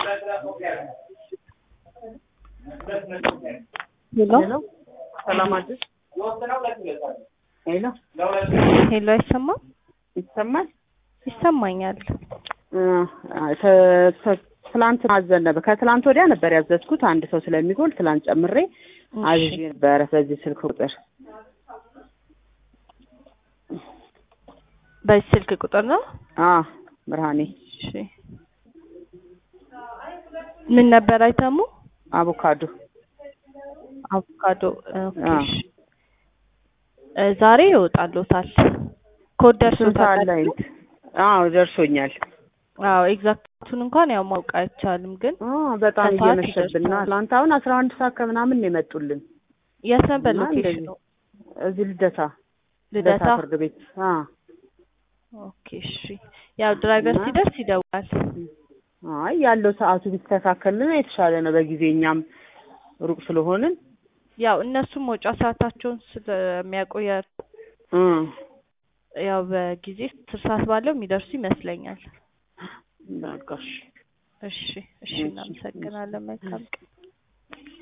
ሄሎ ሰላም አደርሽ? ሄሎ ሄሎ አይሰማም? ይሰማል? ይሰማኛል። እ ተ- ተ- ትላንት አዘን ነበር። ከትላንት ወዲያ ነበር ያዘዝኩት አንድ ሰው ስለሚጎል ትላንት ጨምሬ አዝዤ ነበረ በዚህ ስልክ ቁጥር በዚህ ስልክ ቁጥር ነው? አ ብርሃኔ እሺ። ምን ነበር አይተሙ? አቮካዶ አቮካዶ። ኦኬ። አዎ። እሺ። እ ዛሬ ይወጣልዎታል። ኮድ ስንት ደርሶታል? አለ አይነት? አዎ ደርሶኛል። አዎ ኤግዛክቱን እንኳን ያው ማወቅ አይቻልም፣ ግን አ በጣም ከሰዓት እየመሸብን ነው። ይደርሳል። ትላንት አሁን አስራ አንድ ሰዓት ከምናምን ነው የመጡልን የት ነበር እና ሎኬሽኑ? እዚህ ልደታ ልደታ። ፍርድ ቤት አ ኦኬ እሺ። ያው ድራይቨር እና- ሲደርስ ይደውላል። አይ ያለው ሰዓቱ ቢስተካከልን የተሻለ ነው። በጊዜ እኛም ሩቅ ስለሆንን ያው እነሱም መውጫ ሰዓታቸውን ስለሚያቆያ እ ያው በጊዜ አስር ሰዓት ባለው የሚደርሱ ይመስለኛል። በቃ እሺ። እሺ እሺ፣ እሺ፣ እናመሰግናለን። መልካም ቀን።